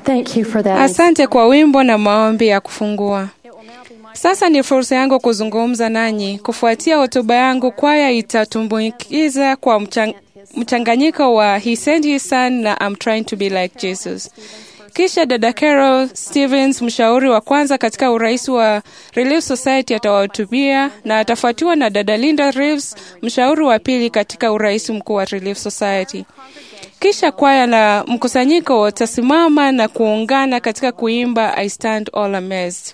Thank you for that. Asante kwa wimbo na maombi ya kufungua. Sasa ni fursa yangu kuzungumza nanyi. Kufuatia hotuba yangu, kwaya itatumbukiza kwa mchang mchanganyiko wa He sent his son na I'm trying to be like Jesus. Kisha dada Carol Stevens, mshauri wa kwanza katika urais wa Relief Society, atawahutubia na atafuatiwa na dada Linda Reeves, mshauri wa pili katika urais mkuu wa Relief Society. Kisha kwaya na mkusanyiko watasimama na kuungana katika kuimba I stand all amazed.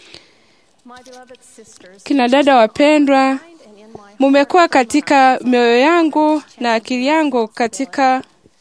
Kina dada wapendwa, mumekuwa katika mioyo yangu na akili yangu katika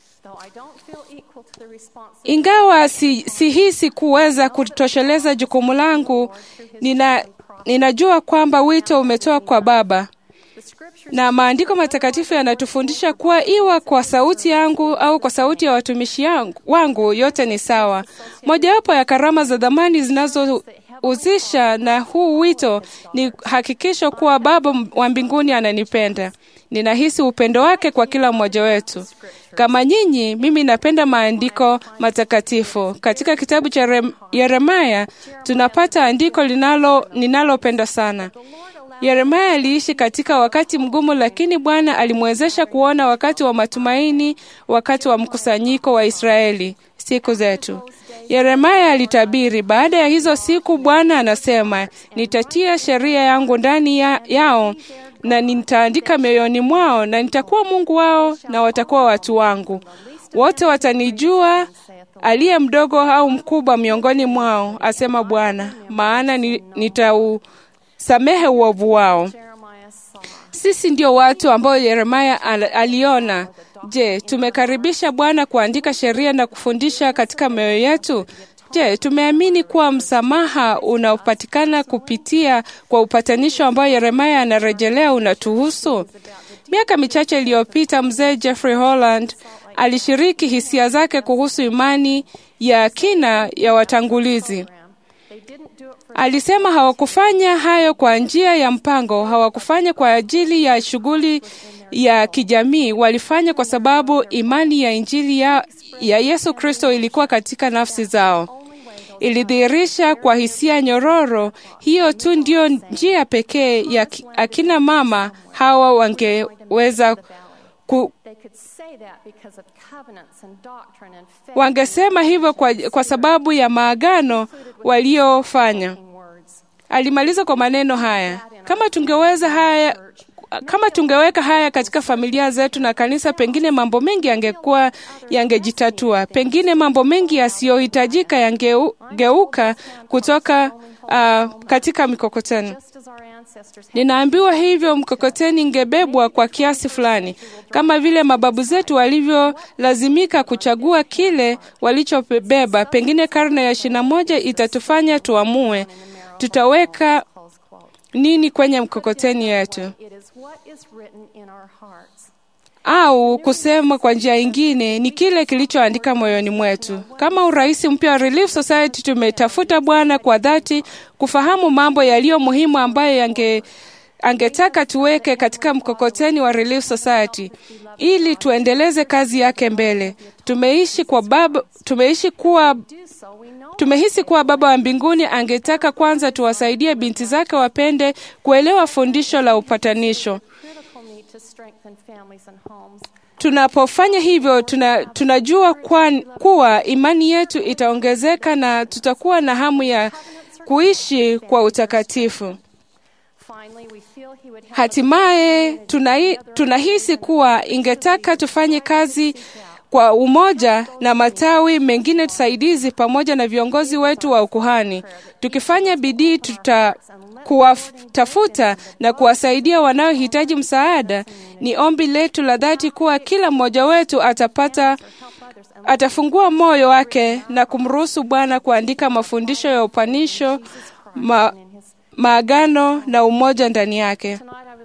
ingawa si, sihisi kuweza kutosheleza jukumu langu, nina, ninajua kwamba wito umetoa kwa Baba na maandiko matakatifu yanatufundisha kuwa iwa kwa sauti yangu au kwa sauti ya watumishi yangu, wangu yote ni sawa. Mojawapo ya karama za dhamani zinazohusisha na huu wito ni hakikisho kuwa Baba wa mbinguni ananipenda. Ninahisi upendo wake kwa kila mmoja wetu. Kama nyinyi, mimi napenda maandiko matakatifu. Katika kitabu cha Yeremaya tunapata andiko linalo ninalopenda sana. Yeremaya aliishi katika wakati mgumu, lakini Bwana alimwezesha kuona wakati wa matumaini, wakati wa mkusanyiko wa Israeli, siku zetu. Yeremaya alitabiri, baada ya hizo siku, Bwana anasema, nitatia sheria yangu ndani ya, yao na nitaandika mioyoni mwao, na nitakuwa Mungu wao na watakuwa watu wangu. Wote watanijua, aliye mdogo au mkubwa miongoni mwao, asema Bwana, maana nitau samehe uovu wao. Sisi ndio watu ambao Yeremaya aliona. Je, tumekaribisha Bwana kuandika sheria na kufundisha katika mioyo yetu? Je, tumeamini kuwa msamaha unaopatikana kupitia kwa upatanisho ambao Yeremaya anarejelea unatuhusu? Miaka michache iliyopita, mzee Jeffrey Holland alishiriki hisia zake kuhusu imani ya kina ya watangulizi. Alisema hawakufanya hayo kwa njia ya mpango, hawakufanya kwa ajili ya shughuli ya kijamii. Walifanya kwa sababu imani ya Injili ya, ya Yesu Kristo ilikuwa katika nafsi zao. Ilidhihirisha kwa hisia nyororo. Hiyo tu ndio njia pekee ya akina mama hawa wangeweza ku, wangesema hivyo kwa, kwa sababu ya maagano waliofanya. Alimaliza kwa maneno haya, kama tungeweza haya kama tungeweka haya katika familia zetu na kanisa, pengine mambo mengi yangekuwa yangejitatua, pengine mambo mengi yasiyohitajika yangegeuka kutoka uh, katika mikokoteni. Ninaambiwa hivyo, mkokoteni ingebebwa kwa kiasi fulani, kama vile mababu zetu walivyolazimika kuchagua kile walichobeba. Pengine karne ya ishirini na moja itatufanya tuamue tutaweka nini kwenye mkokoteni yetu, au kusema kwa njia ingine, ni kile kilichoandika moyoni mwetu. Kama urais mpya wa Relief Society, tumetafuta Bwana kwa dhati kufahamu mambo yaliyo muhimu ambayo yange angetaka tuweke katika mkokoteni wa Relief Society ili tuendeleze kazi yake mbele. Tumeishi kwa baba, tumeishi kuwa tumehisi kuwa Baba wa mbinguni angetaka kwanza tuwasaidie binti zake wapende kuelewa fundisho la upatanisho. Tunapofanya hivyo tuna, tunajua kwa, kuwa imani yetu itaongezeka na tutakuwa na hamu ya kuishi kwa utakatifu. Hatimaye tunahi, tunahisi kuwa ingetaka tufanye kazi kwa umoja na matawi mengine tusaidizi pamoja na viongozi wetu wa ukuhani. Tukifanya bidii tuta kuwatafuta na kuwasaidia wanaohitaji msaada. Ni ombi letu la dhati kuwa kila mmoja wetu atapata atafungua moyo wake na kumruhusu Bwana kuandika mafundisho ya upanisho, ma, maagano na umoja ndani yake.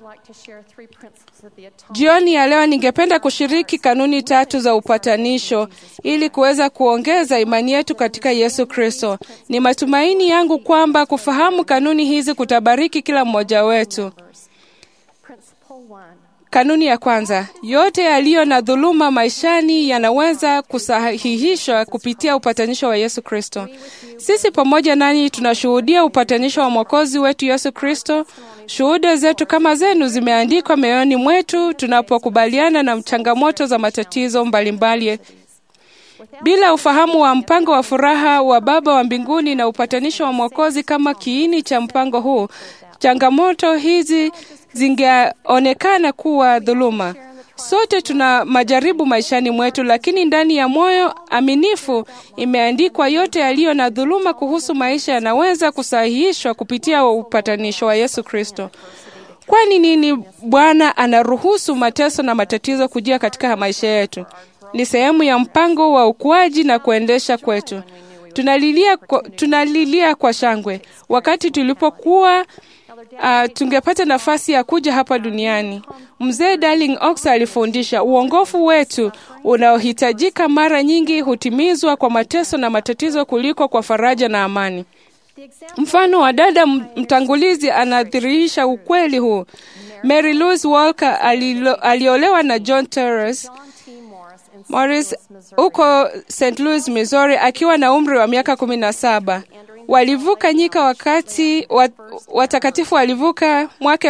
Jioni ya leo ningependa kushiriki kanuni tatu za upatanisho ili kuweza kuongeza imani yetu katika Yesu Kristo. Ni matumaini yangu kwamba kufahamu kanuni hizi kutabariki kila mmoja wetu. Kanuni ya kwanza, yote yaliyo na dhuluma maishani yanaweza kusahihishwa kupitia upatanisho wa Yesu Kristo. Sisi pamoja nanyi tunashuhudia upatanisho wa Mwokozi wetu Yesu Kristo. Shuhuda zetu kama zenu zimeandikwa mioyoni mwetu tunapokubaliana na changamoto za matatizo mbalimbali bila ufahamu wa mpango wa furaha wa Baba wa mbinguni na upatanisho wa Mwokozi kama kiini cha mpango huu, changamoto hizi zingeonekana kuwa dhuluma. Sote tuna majaribu maishani mwetu, lakini ndani ya moyo aminifu imeandikwa yote yaliyo na dhuluma kuhusu maisha yanaweza kusahihishwa kupitia upatanisho wa Yesu Kristo. Kwani nini Bwana anaruhusu mateso na matatizo kujia katika maisha yetu? Ni sehemu ya mpango wa ukuaji na kuendesha kwetu. Tunalilia kwa, tunalilia kwa shangwe wakati tulipokuwa uh, tungepata nafasi ya kuja hapa duniani. Mzee Darling Ox alifundisha uongofu wetu unaohitajika mara nyingi hutimizwa kwa mateso na matatizo kuliko kwa faraja na amani. Mfano wa dada mtangulizi anadhihirisha ukweli huu. Mary Louise Walker alilo, aliolewa na John Torres Morris huko St. Louis, Missouri akiwa na umri wa miaka kumi na saba. Walivuka nyika wakati wat, watakatifu walivuka mwaka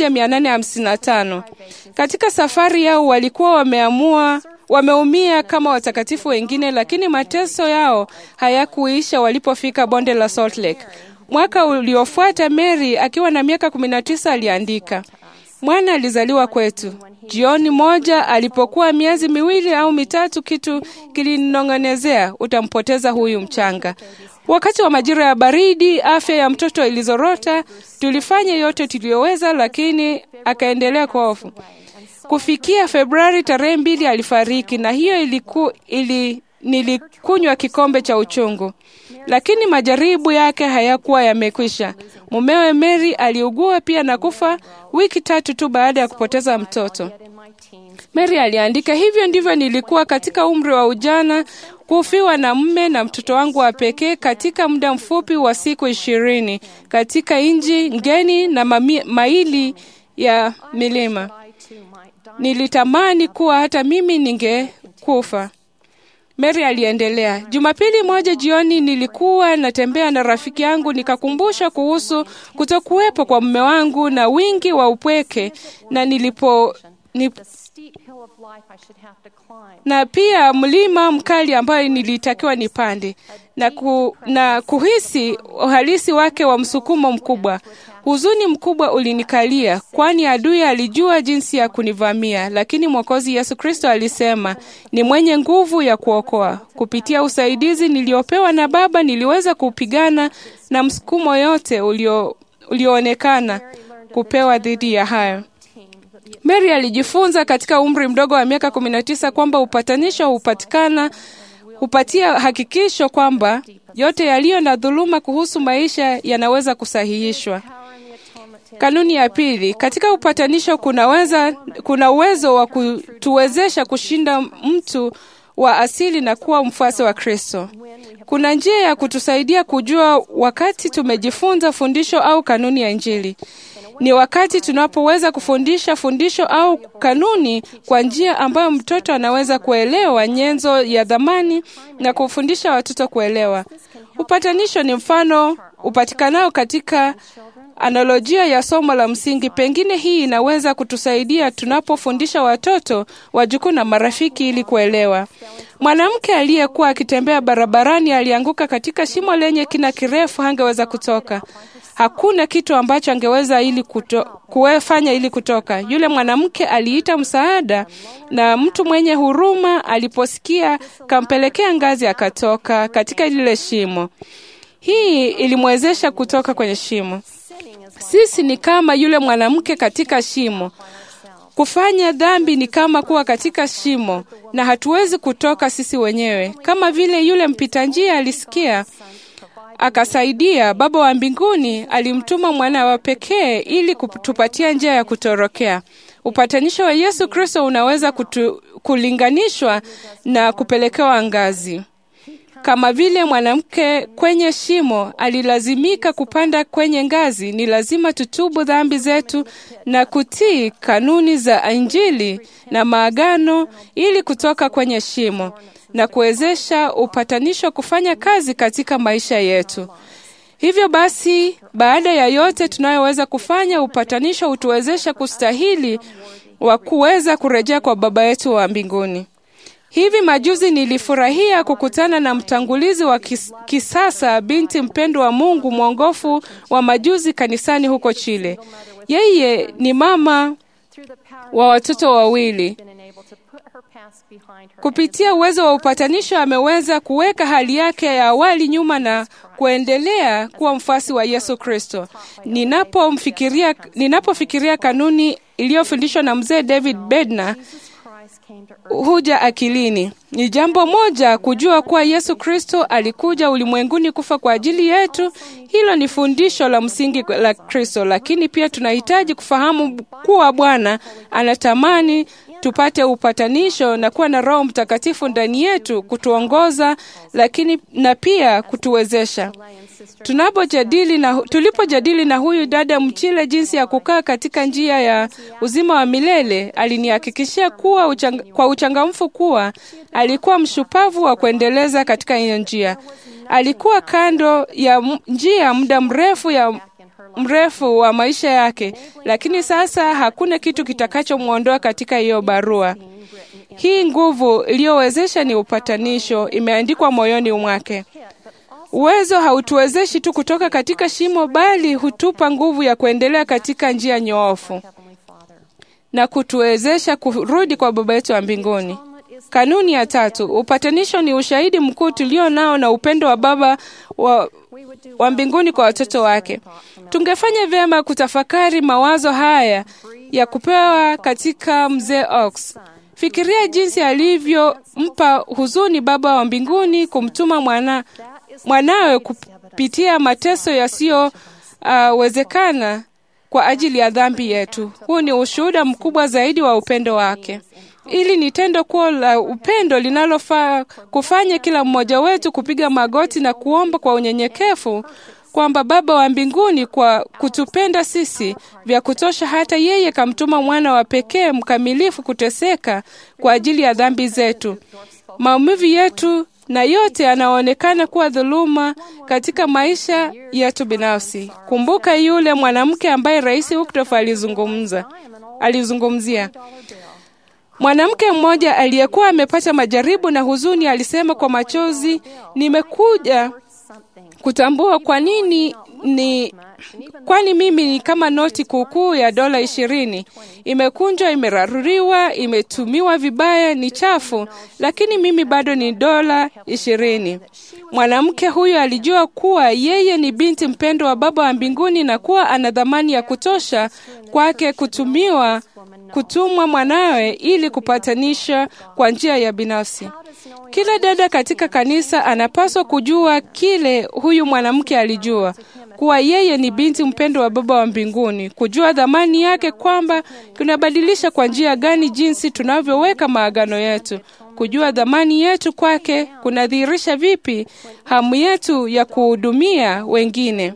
1855. Katika safari yao walikuwa wameamua wameumia kama watakatifu wengine, lakini mateso yao hayakuisha walipofika bonde la Salt Lake. Mwaka uliofuata Mary akiwa na miaka 19 aliandika, mwana alizaliwa kwetu. Jioni moja alipokuwa miezi miwili au mitatu, kitu kilinong'onezea, utampoteza huyu mchanga. Wakati wa majira ya baridi, afya ya mtoto ilizorota. Tulifanya yote tuliyoweza, lakini akaendelea kwa hofu. Kufikia Februari tarehe mbili alifariki, na hiyo iliku, ili, nilikunywa kikombe cha uchungu, lakini majaribu yake hayakuwa yamekwisha. Mumewe Mary aliugua pia na kufa wiki tatu tu baada ya kupoteza mtoto. Mary aliandika, hivyo ndivyo nilikuwa katika umri wa ujana, kufiwa na mme na mtoto wangu wa pekee katika muda mfupi wa siku ishirini katika nchi ngeni na mami, maili ya milima. Nilitamani kuwa hata mimi ningekufa. Mary aliendelea. Jumapili moja jioni nilikuwa natembea na rafiki yangu nikakumbusha kuhusu kutokuwepo kwa mume wangu na wingi wa upweke na nilipo nip, na pia mlima mkali ambayo nilitakiwa nipande na, ku, na kuhisi uhalisi wake wa msukumo mkubwa. Huzuni mkubwa ulinikalia, kwani adui alijua jinsi ya kunivamia, lakini Mwokozi Yesu Kristo alisema ni mwenye nguvu ya kuokoa. Kupitia usaidizi niliopewa na Baba, niliweza kupigana na msukumo yote ulio, ulioonekana kupewa dhidi ya hayo. Mary alijifunza katika umri mdogo wa miaka 19 kwamba upatanisho hupatikana hupatia hakikisho kwamba yote yaliyo na dhuluma kuhusu maisha yanaweza kusahihishwa. Kanuni ya pili, katika upatanisho kunaweza, kuna uwezo wa kutuwezesha kushinda mtu wa asili na kuwa mfuasi wa Kristo. Kuna njia ya kutusaidia kujua wakati tumejifunza fundisho au kanuni ya Injili. Ni wakati tunapoweza kufundisha fundisho au kanuni kwa njia ambayo mtoto anaweza kuelewa nyenzo ya dhamani na kufundisha watoto kuelewa. Upatanisho ni mfano upatikanao katika analojia ya somo la msingi. Pengine hii inaweza kutusaidia tunapofundisha watoto, wajukuu na marafiki ili kuelewa. Mwanamke aliyekuwa akitembea barabarani alianguka katika shimo lenye kina kirefu, hangeweza kutoka. Hakuna kitu ambacho angeweza ili kuto, kuwefanya ili kutoka. Yule mwanamke aliita msaada, na mtu mwenye huruma aliposikia, kampelekea ngazi, akatoka katika lile shimo. Hii ilimwezesha kutoka kwenye shimo. Sisi ni kama yule mwanamke katika shimo. Kufanya dhambi ni kama kuwa katika shimo, na hatuwezi kutoka sisi wenyewe. Kama vile yule mpita njia alisikia akasaidia, Baba wa mbinguni alimtuma mwana wa pekee ili kutupatia njia ya kutorokea. Upatanisho wa Yesu Kristo unaweza kutu, kulinganishwa na kupelekewa ngazi. Kama vile mwanamke kwenye shimo alilazimika kupanda kwenye ngazi, ni lazima tutubu dhambi zetu na kutii kanuni za Injili na maagano ili kutoka kwenye shimo na kuwezesha upatanisho kufanya kazi katika maisha yetu. Hivyo basi, baada ya yote tunayoweza kufanya, upatanisho hutuwezesha kustahili wa kuweza kurejea kwa Baba yetu wa mbinguni. Hivi majuzi nilifurahia kukutana na mtangulizi wa kis, kisasa binti mpendwa wa Mungu mwongofu wa majuzi kanisani huko Chile. Yeye ni mama wa watoto wawili. Kupitia uwezo wa upatanisho ameweza kuweka hali yake ya awali nyuma na kuendelea kuwa mfuasi wa Yesu Kristo. Ninapomfikiria, ninapofikiria kanuni iliyofundishwa na mzee David Bednar huja akilini. Ni jambo moja kujua kuwa Yesu Kristo alikuja ulimwenguni kufa kwa ajili yetu. Hilo ni fundisho la msingi la Kristo, lakini pia tunahitaji kufahamu kuwa Bwana anatamani tupate upatanisho na kuwa na Roho Mtakatifu ndani yetu kutuongoza, lakini na pia kutuwezesha. Tunapojadili na tulipojadili na huyu dada Mchile jinsi ya kukaa katika njia ya uzima wa milele, alinihakikishia kuwa uchang, kwa uchangamfu kuwa alikuwa mshupavu wa kuendeleza katika hiyo njia. Alikuwa kando ya njia muda mrefu ya mrefu wa maisha yake, lakini sasa hakuna kitu kitakachomwondoa katika hiyo barua. Hii nguvu iliyowezesha ni upatanisho, imeandikwa moyoni mwake. Uwezo hautuwezeshi tu kutoka katika shimo, bali hutupa nguvu ya kuendelea katika njia nyoofu na kutuwezesha kurudi kwa Baba yetu wa mbinguni. Kanuni ya tatu, upatanisho ni ushahidi mkuu tulio nao na upendo wa Baba wa, wa mbinguni kwa watoto wake. Tungefanya vyema kutafakari mawazo haya ya kupewa katika mzee Ox. Fikiria jinsi alivyompa huzuni Baba wa mbinguni kumtuma mwana, mwanawe kupitia mateso yasiyowezekana uh, kwa ajili ya dhambi yetu. Huu ni ushuhuda mkubwa zaidi wa upendo wake. Ili ni tendo kuwa la upendo linalofaa kufanya kila mmoja wetu kupiga magoti na kuomba kwa unyenyekevu kwamba Baba wa mbinguni kwa kutupenda sisi vya kutosha hata yeye kamtuma mwana wa pekee mkamilifu kuteseka kwa ajili ya dhambi zetu, maumivu yetu na yote yanaonekana kuwa dhuluma katika maisha yetu binafsi. Kumbuka yule mwanamke ambaye Rais Wycliffe alizungumza alizungumzia Mwanamke mmoja aliyekuwa amepata majaribu na huzuni alisema kwa machozi, nimekuja kutambua kwa nini ni kwani mimi ni kama noti kuukuu ya dola ishirini, imekunjwa, imeraruriwa, imetumiwa vibaya, ni chafu, lakini mimi bado ni dola ishirini. Mwanamke huyo alijua kuwa yeye ni binti mpendwa wa Baba wa mbinguni na kuwa ana dhamani ya kutosha kwake kutumiwa kutumwa mwanawe ili kupatanisha kwa njia ya binafsi. Kila dada katika kanisa anapaswa kujua kile huyu mwanamke alijua, kuwa yeye ni binti mpendo wa Baba wa mbinguni, kujua dhamani yake, kwamba kunabadilisha kwa njia gani jinsi tunavyoweka maagano yetu. Kujua dhamani yetu kwake kunadhihirisha vipi hamu yetu ya kuhudumia wengine.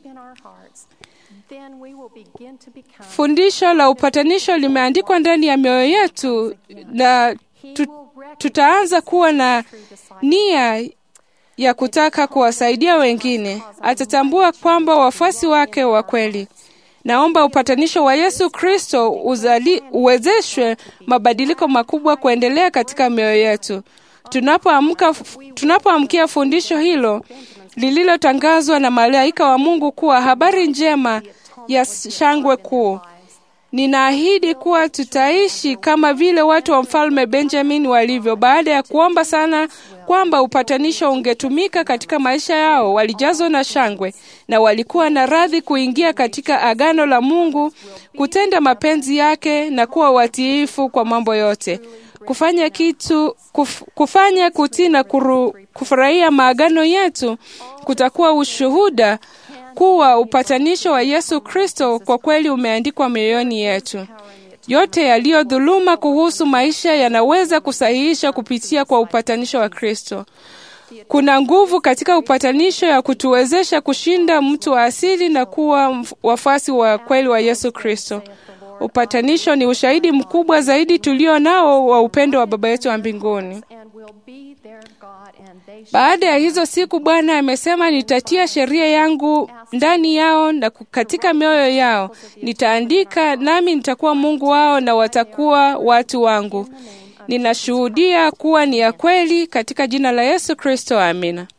Fundisho la upatanisho limeandikwa ndani ya mioyo yetu na tu, tutaanza kuwa na nia ya kutaka kuwasaidia wengine. Atatambua kwamba wafuasi wake wa kweli. Naomba upatanisho wa Yesu Kristo uwezeshwe mabadiliko makubwa kuendelea katika mioyo yetu. Tunapoamka tunapoamkia fundisho hilo lililotangazwa na malaika wa Mungu kuwa habari njema ya shangwe kuu. Ninaahidi kuwa tutaishi kama vile watu wa mfalme Benjamin walivyo. Baada ya kuomba sana kwamba upatanisho ungetumika katika maisha yao, walijazwa na shangwe na walikuwa na radhi kuingia katika agano la Mungu, kutenda mapenzi yake na kuwa watiifu kwa mambo yote, kufanya kitu kuf, kufanya kutii na kufurahia maagano yetu kutakuwa ushuhuda kuwa upatanisho wa Yesu Kristo kwa kweli umeandikwa mioyoni yetu. Yote yaliyodhuluma kuhusu maisha yanaweza kusahihisha kupitia kwa upatanisho wa Kristo. Kuna nguvu katika upatanisho ya kutuwezesha kushinda mtu wa asili na kuwa mf- wafuasi wa kweli wa Yesu Kristo. Upatanisho ni ushahidi mkubwa zaidi tulio nao wa upendo wa Baba yetu wa mbinguni. Baada ya hizo siku, Bwana amesema, nitatia sheria yangu ndani yao na ku- katika mioyo yao, nitaandika nami nitakuwa Mungu wao na watakuwa watu wangu. Ninashuhudia kuwa ni ya kweli katika jina la Yesu Kristo, amina.